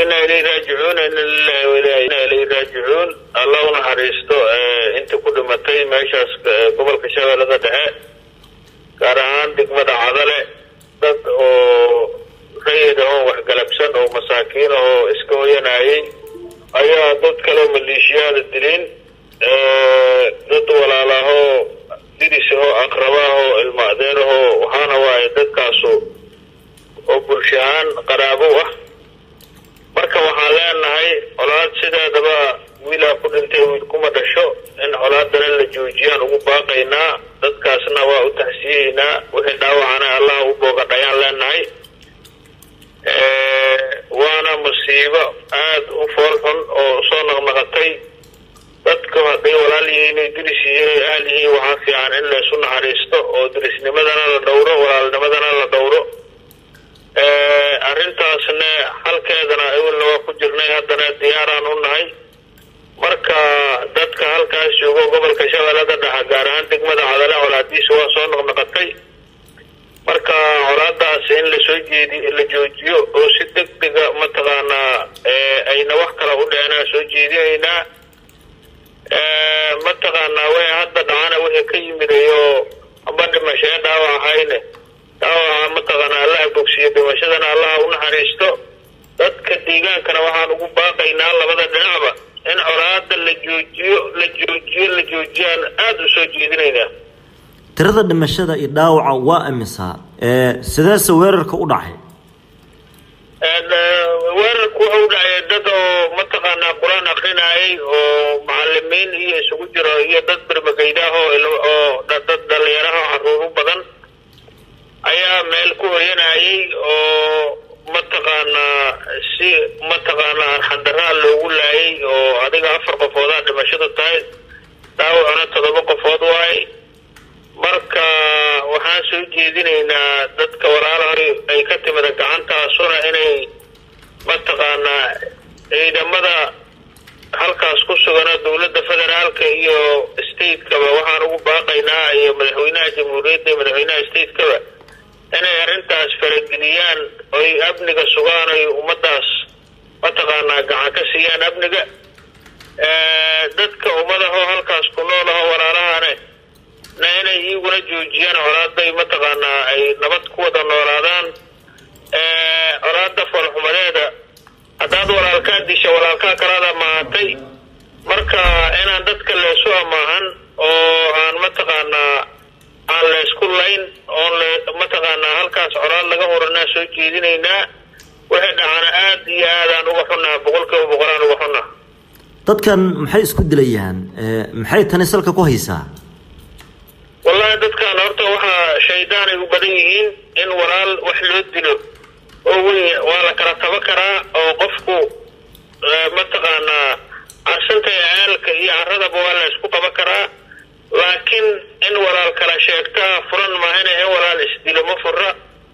inaa ilay raajicuun ina lilahi wa inaa ilay raajicuun alla u naxariisto intii ku dhimatay meeshaas gobolka shabeellada dhexe gaar ahaan degmada cadale dad oo rayid ahoo waxgalabsan oo masaakiin ahoo iska hoyanayay ayaa dad kaleo maleeshiyaada dilin dad walaalahoo diris ahoo aqrabaahoo ilma adeerahoo waxaana waaye dadkaasu oo bulsho ahaan qaraabo ah marka waxaan leenahay colaad sideedaba wiilaa ku dhintay wiil kuma dhasho in colaadana la joojiyaan ugu baaqaynaa dadkaasna waa u taxsiyeynaa wixii dhaawacana allah u boogadhayaan leenahay waana musiibo aada u fool xun oo soo naqnaqatay dadku hadday walaal yihiin ay diris yihiin ay ahal yihiin waxaa fiican in laysu naxariisto oo dirisnimadana la dhowro walaalnimadana la dhowro arrintaasna halkeedana ewelna waa ku jirnay haddana diyaaraan u nahay marka dadka halkaas joogo gobolka shabeellada dhexe gaar ahaan degmada cadale colaadiisa waa soo noqnoqotay marka colaadaas in lasoo jeedi la joojiyo oo si deg dega mataqaanaa ayna wax kala u dhicina soo jeedinaynaa mataqaanaa way hadda dhacana wixii ka yimidayo amba dhimashee dhaawac ahayne dhaawaca mataqaanaa allaha bogsiyo dhimashadana allaha u naxariisto dadka deegaankana waxaan ugu baaqaynaa labada dhinacba in colaada la joojiyo la joojiyo la joojiyaan aada u soo jeedinaynaa tirada dhimashada iyo dhaawaca waa imisa sideese weerarka u dhacay weerarku wuxuu u dhacay dad oo mataqaanaa qur-aan akrinayay oo macalimiin iyo isugu jiro iyo dad bermageydaah oo dad dhalinyaraha caruuru badan ayaa meel ku hoyanayay oo mataqaanaa si mataqaanaa arxandaraa loogu laayay oo adiga afar qofoodaa dhimashadu tahay dhaawacuna toddoba qofood waaye marka waxaan soo jeedinaynaa dadka walaalahay ay ka timida gacantaasuna inay mataqaanaa ciidamada halkaas ku sugana dowladda federaalka iyo stateskaba waxaan ugu baaqaynaa iyo madaxweynaha jamhuuriyadda iyo madaxweynaha statekaba inay arrintaas farageliyaan oy amniga sugaan oy ummadaas mataqaanaa gacan ka siiyaan amniga dadka ummadahoo halkaas ku nool aho walaalahane na inay iyaguna joojiyaan colaaday mataqaanaa ay nabad ku wada noolaadaan colaada foolxumadeeda haddaad walaalkaa disha walaalkaa kalaada mahatay marka inaan dadka leesu amaahan oo aan mataqaanaa aan laysku layn oon mataqaanaa halkaas colaad laga horanaa soo jeedinaynaa wixii dhacana aada iyo aadaan uga xunnaha boqolkiiba boqolaan uga xunnaha dadkan maxay isku dilayaan maxay tani salka ku haysaa wallahi dadkan horta waxaa shaydaan ay u badan yihiin in walaal wax loo dilo oo wey waa la kala taba karaa oo qofku mataqaanaa carsanta ceelka iyo caradaba waa la isku qaban karaa laakiin in walaal kala sheegtaa furan maahana in walaal isdilo ma fura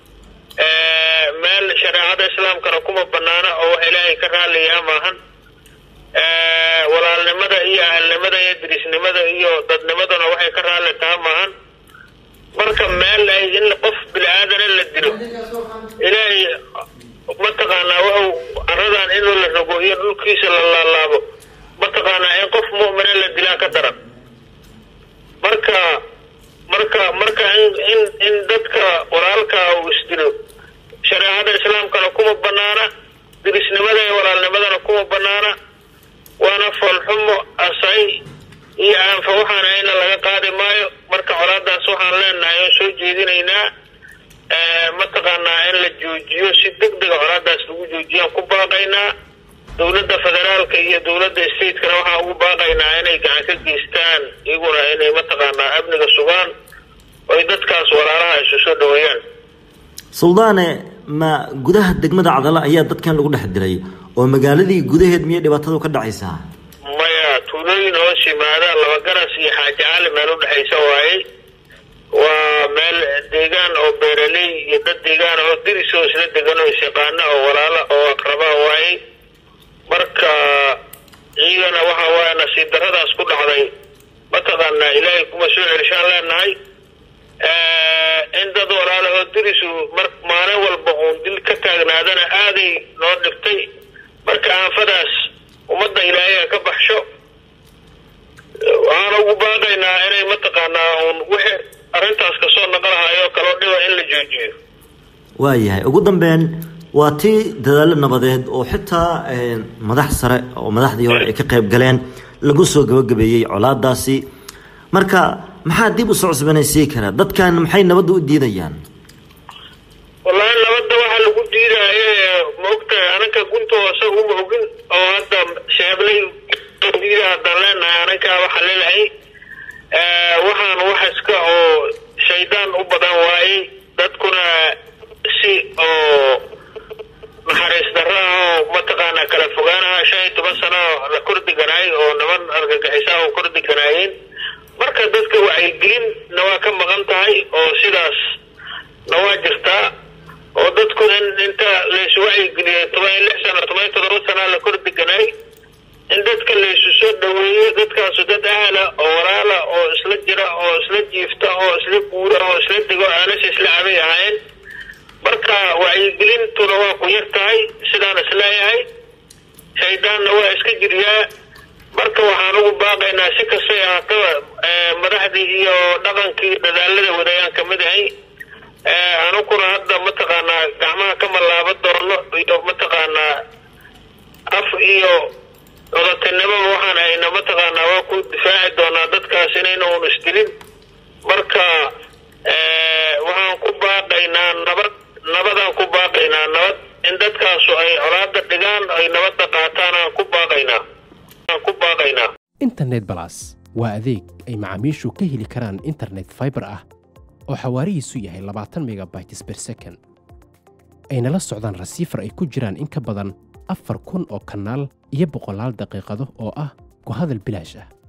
meel shareecada islaamkana kuma banaana oo wax ilaahay ka raaliyaa maahan walaalnimada iyo ahalnimada iyo dirisnimada iyo dadnimaduna waxay ka raalli taha maahan marka meel ay in qof bini-aadana la dilo ilaahay mataqaanaa wuxuu caradan inuu la rogo iyo dhulkiisa la laalaabo mataqaanaa in qof mu'mina la dilaa ka daran marka marka marka in in in dadka walaalkaa uu isdilo shareecada islaamkana kuma banaana dirisnimada iyo walaalnimadana kuma banaana waana foolxumo asay iyo aanfa waxaan ayna laga qaadi maayo marka colaadaas waxaan leenahay oo soo jeedinaynaa mataqaanaa in la joojiyo si deg dega colaadaas lagu joojiyaan ku baaqaynaa dowladda federaalka iyo dowladda stateskana waxaan ugu baaqaynaa inay gacan ka geystaan iyaguna inay mataqaanaa amniga sugaan oy dadkaas walaalaha isu soo dhaweeyaan suldaane ma gudaha degmada cadale ayaa dadkan lagu dhex dilay oo magaaladii gudaheed miyay dhibaatadu ka dhacaysaa maya tuulooyin hoos yimaada laba garas iyo xaaji cali meel udhexaysa waaye waa meel deegaan oo beeraley iyo dad deegaan oo diris oo isla degan oo isyaqaana oo walaala oo aqrabaa waaye marka iyagana waxa waaye nasiib daradaas ku dhacday mataqaanaa ilaahay kuma soo celishaan leenahay in dad walaalahoo dirisu mar maalin walba uun dil ka taagnaadana aaday noo dhibtay aafadaas ummadda ilaahay ka baxsho waxaan ugu baaqaynaa inay mataqaanaa uun wixii arrintaas kasoo naqalahayoo kaloo dhiba in la joojiyo waayahay ugu dambeyn waa tii dadaalo nabadeed oo xitaa madax sare oo madaxdii hore ay ka qayb galeen lagu soo gabagabeeyey colaadaasi marka maxaa dib u soo cusbanaysiin karaa dadkan maxay nabadda u diidayaan wallaahi nabadda waxaa lagu diidaaye ma ogtahay ananka gunta hoose uma ogin oo hadda sheeblay diida haddaan leenahay anankaa waxaa leelahay waxaan wax iska oo shaydaan u badan waayey dadkuna si oo naxariis darro ah oo mataqaanaa kala fogaanaha shan iyo toban sano la kordhiganaay oo niman argagixisaa oo kordhiganaayeen marka dadka wacyigelin na waa ka maqan tahay oo sidaas na waa jirtaa oo dadku in inta laysu wacyigeliyay toban iyo lix sano toban iyo todoba sanaa la kordhiganaay in dadka laysu soo dhaweeyo dadkaasu dad ahla oo walaala oo isla jira oo isla jiifta oo isla guura oo isla dego aanasha isla cabay ahaayeen marka wacyigelintuna waa ku yar tahay sidaan isleeyahay shaydaanna waa iska jiryaa marka waxaan ugu baaqaynaa si kastay ahaataba madaxdii iyo dhaqankii dadaalada wadayaan kamid ahay anuguna hadda mataqaanaa gacmaha ka mallaaba doono iyo mataqaanaa af iyo odatinimaba waxaan hayna mataqaanaa waa ku difaaci doonaa dadkaas inayna un isdilin marka waxaan ku baaqaynaa nabad nabadaan ku baaqaynaa nabad in dadkaasu ay colaada dhigaan ay nabadda qaataan aan ku baaqaynaa aan ku baaqaynaa internet balas waa adeeg ay macaamiishu ka heli karaan internet fiber ah oo xawaarihiisu yahay labaatan megabytes per second ayna la socdaan rasiifar ay ku jiraan in ka badan afar kun oo kanaal iyo boqolaal daqiiqado oo ah ku hadal bilaash ah